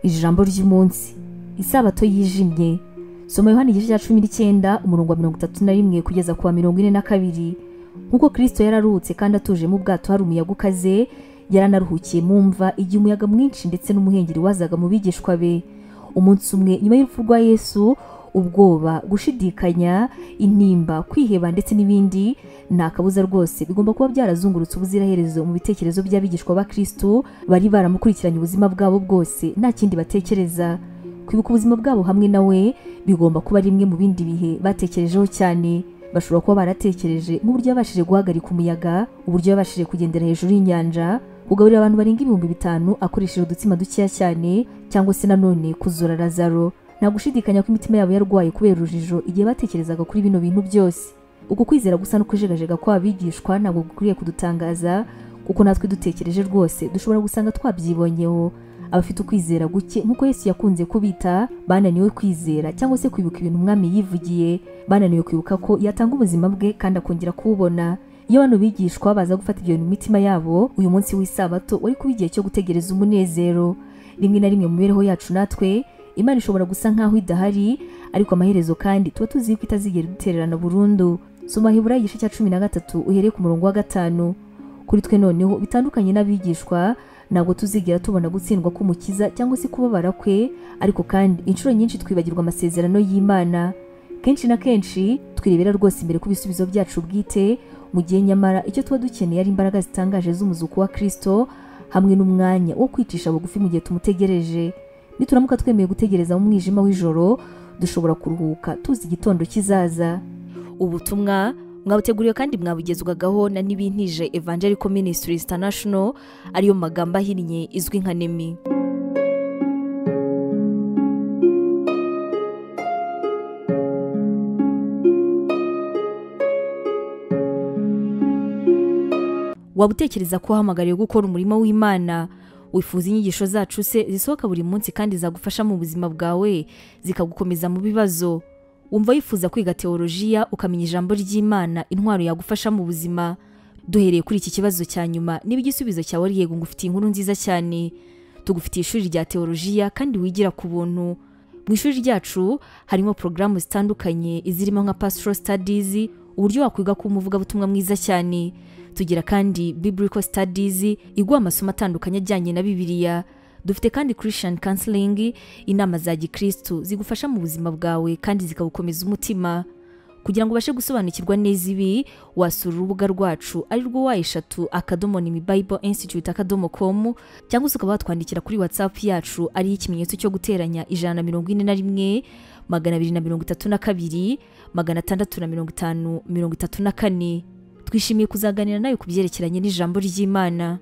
ijambo ry'umunsi isabato yijimye soma yohani igice cya cumi n'icyenda umurongo wa mirongo itatu na rimwe kugeza ku wa mirongo ine na kabiri nk'uko kirisito yararutse kandi atuje mu bwato hari umuyaga ukaze yaranaruhukiye mu mva igihe umuyaga mwinshi ndetse n'umuhengeri wazaga mu bigishwa be umunsi umwe nyuma y'urupfu rwa yesu ubwoba gushidikanya intimba kwiheba ndetse n'ibindi ni akabuza rwose bigomba kuba byarazungurutse ubuziraherezo mu bitekerezo by'abigishwa ba kristo bari baramukurikiranye ubuzima bwabo bwose nta kindi batekereza kwibuka ubuzima bwabo hamwe na we bigomba kuba rimwe mu bindi bihe batekerejeho cyane bashobora kuba baratekereje nk'uburyo yabashije guhagarika umuyaga uburyo yabashije kugendera hejuru y'inyanja kugaburira abantu barenga ibihumbi bitanu akoresheje udutsima dukeya cyane cyangwa se nanone kuzura lazaro nta gushidikanya ko imitima yabo yarwaye kubera urujijo igihe batekerezaga kuri bino bintu byose uku kwizera gusa no kujegajega kw'abigishwa ntabwo gukwiriye kudutangaza kuko natwe dutekereje rwose dushobora gusanga twabyibonyeho abafite ukwizera guke nk'uko yesu yakunze kubita bananiwe kwizera cyangwa se kwibuka ibintu umwami yivugiye bananiwe kwibuka ko yatanga ubuzima bwe kandi akongera kuwubona iyo bano bigishwa baza gufata ibyo bintu mu mitima yabo uyu munsi w'isabato wari kuba igihe cyo gutegereza umunezero rimwe na rimwe mu mibereho yacu natwe imana ishobora gusa nk'aho idahari ariko amaherezo kandi tuba tuzi ko itazigera dutererana burundu soma hibura igice cya cumi na gatatu uhereye ku murongo wa gatanu kuri twe noneho bitandukanye n'abigishwa ntabwo tuzigera tubona gutsindwa k'umukiza cyangwa se kubabara kwe ariko kandi inshuro nyinshi twibagirwa amasezerano y'imana kenshi na kenshi twirebera rwose imbere ku bisubizo byacu bwite mu gihe nyamara icyo tuba dukeneye ari imbaraga zitangaje z'umuzuko wa kirisito hamwe n'umwanya wo kwicisha bugufi mu gihe tumutegereje nituramuka twemeye gutegereza mu mwijima w'ijoro dushobora kuruhuka tuzi igitondo kizaza ubutumwa mwabuteguriwe kandi mwabugezwagaho na n'ibintije evangelical ministries international ariyo magambo ahinnye izwi nka nemi waba utekereza ko wahamagariwe gukora umurimo w'imana wifuza inyigisho zacu se zisohoka buri munsi kandi zagufasha mu buzima bwawe zikagukomeza mu bibazo wumva wifuza kwiga teolojiya ukamenya ijambo ry'imana intwaro yagufasha mu buzima duhereye kuri iki kibazo cya nyuma niba igisubizo cyawe ari yego ngufitiye inkuru nziza cyane tugufitiye ishuri rya teolojiya kandi wigira ku buntu mu ishuri ryacu harimo porogaramu zitandukanye izirimo nka pastoral studies uburyo wakwiga kuba umuvugabutumwa mwiza cyane tugira kandi biblical studies iguha amasomo atandukanye ajyanye na bibiliya dufite kandi christian counseling inama za gikristu zigufasha mu buzima bwawe kandi zikagukomeza umutima kugira ngo ubashe gusobanukirwa neza ibi wasura urubuga rwacu ari rwo wa eshatu akadomo nimi bible institute akadomo com cyangwa se ukaba watwandikira kuri whatsapp yacu ariyo ikimenyetso cyo guteranya ijana na mirongo ine na rimwe magana abiri na mirongo itatu na kabiri magana atandatu na mirongo itanu mirongo itatu na kane twishimiye kuzaganira nawe ku byerekeranye n'ijambo ry'imana